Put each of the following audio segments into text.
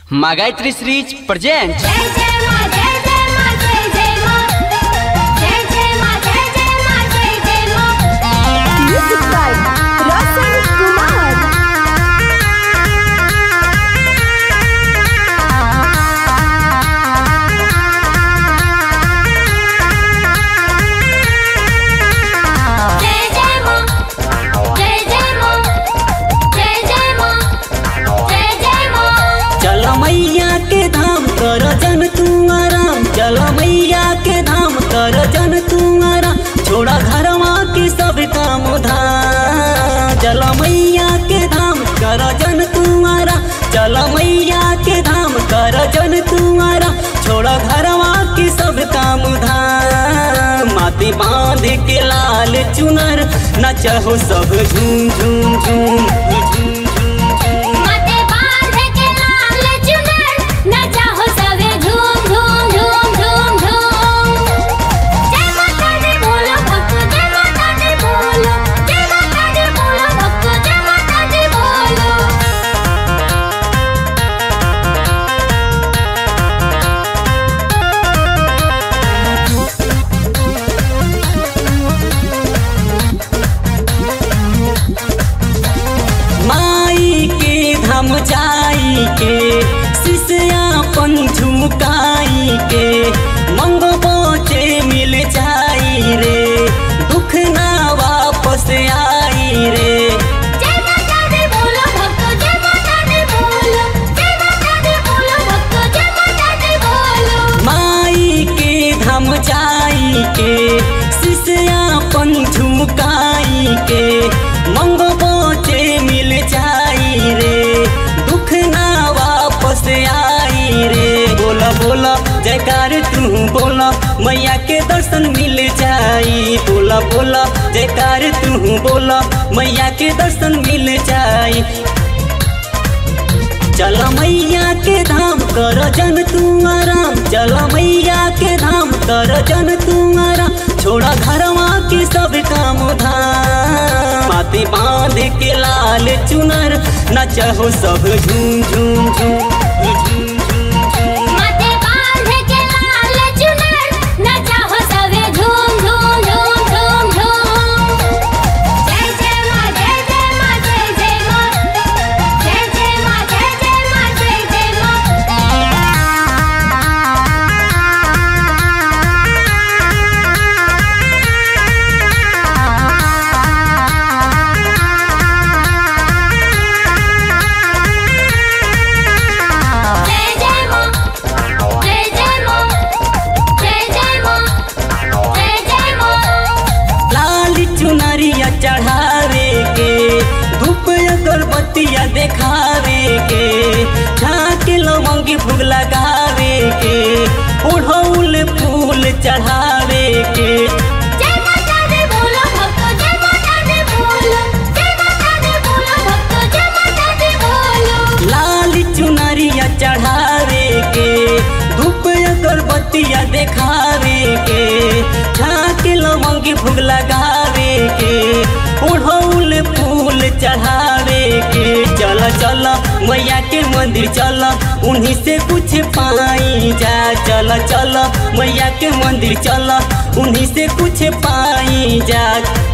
Магайтри Срич presents जय जय मां जय जय मां जय जय मां जय जय मां जय जय मां जय जय मां Music by Roshan Kumar. जय जय मां जय जय मां जय जय मां जय जय मां चल मैया के धाम कर जन तू आराम चल मैया के धाम कर जन तू आराम छोड़ा घरवा के सब काम धाम चल मैया के धाम कर जन तू आराम चल मैया के धाम कर जन तू आराम छोड़ा घरवा के सब काम धाम माथे बांध के लाल चुनर नचहो सब झूम झूम झूम झूम माथे बांध के लाल चुनर नचाहो सवे झूम झूम झूम झूम झूम जय माता दी बोलो भक्त जय माता दी बोलो जय माता दी बोलो भक्त जय माता दी बोलो माई के धम जाई के शिष्यापन झुकाई के मंगो बोचे मिल जाई रे दुख ना वापस आई रे जय माता दी बोलो भक्त जय माता दी बोलो जय माता दी बोलो भक्त जय माता दी बोलो माई के धम जाई के शिष्यापन झुकाई के मंगो बोचे मिल जाई रे दुख ना वापस आई रे बोला बोला जयकार तू बोला मैया के दर्शन मिल जाई बोला बोला जयकार तू बोला मैया के दर्शन मिल जाई चल मैया के धाम कर जन तू आराम चल मैया के धाम कर जन तू आराम छोड़ा घरवा के सब काम धाम माथे बांध के लाल चुनर नचहो सब झूम झूम झूम झूम झूम माथे बांध के लाल चुनर नचाहो सवे झूम झूम झूम झूम झूम जय जय मां जय जय मां जय जय मां जय जय मां जय जय मां जय जय मां जय जय मां जय जय मां जय जय मां जय जय मां लाल चुनरिया चढ़ावे के धूप अगरबत्तिया देखावे के झाँक लवंगी भूग लगावे के ओढ़ौल फूल चढ़ावे के जय माता दी बोलो भक्त जय माता दी बोलो जय माता दी बोलो भक्त जय माता दी बोलो लाल चुनरिया चढ़ावे के धूप अगरबत्तिया देखावे के झाँक लवंगी भूग लगावे के ओढ़ौल फूल चढ़ावे के चल चल मैया के मंदिर चल उन्हीं से कुछ पाई जा चल चल मैया के मंदिर चल उन्हीं से कुछ पाई जा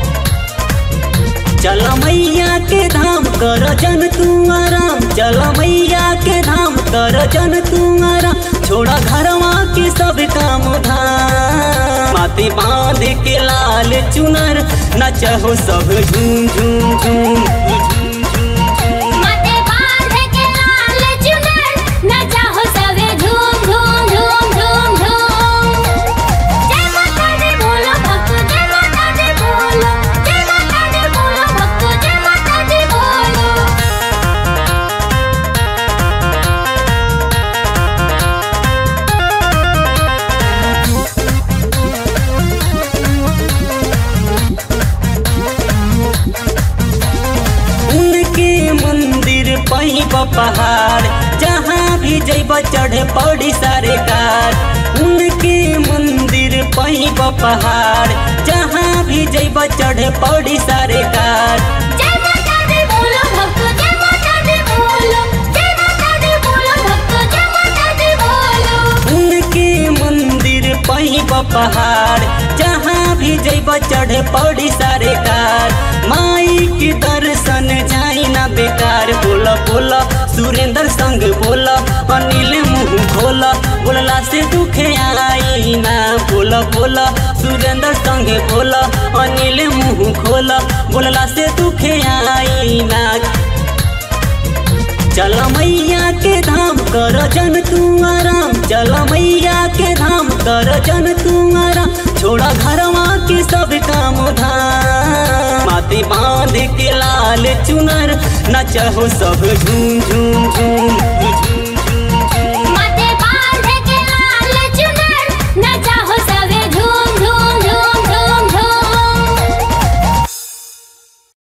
चल मैया के धाम कर जन तू आराम चल मैया के धाम कर जन तू आराम छोड़ा घरवा के सब काम धाम माथे बांध के लाल चुनर नचहो सब झूम झूम झूम झूम झूम माथे बांध के लाल चुनर नचाहो सवे झूम झूम झूम झूम झूम जय माता दी बोलो भक्त जय माता दी बोलो जय माता दी बोलो भक्त जय माता दी बोलो उनके मंदिर पैब पहाड़ जहाँ भी जैब चढ़े पड़ी सारे कार उनके मंदिर पैब पहाड़ जहाँ भी जैब चढ़े पड़ी सारे कार जय माता दी बोलो भक्त जय माता दी बोलो जय माता दी बोलो भक्त पहाड़ जहाँ भी जैब चढ़े पड़ी सारे कार माई के दर्शन जाई ना बेकार बोला बोला सुरेंद्र संग बोला अनिल मुंह खोला बोलला से दुखे आई ना बोला बोला सुरेंद्र संग बोला अनिल मुंह खोला बोलला से दुखे आई ना चल मैया के धाम कर जन तू आराम चल मैया के धाम कर जन तू आराम छोड़ा घरवा के सब काम धाम माथे बांध के लाल चुनर नचहो सब झूम झूम झूम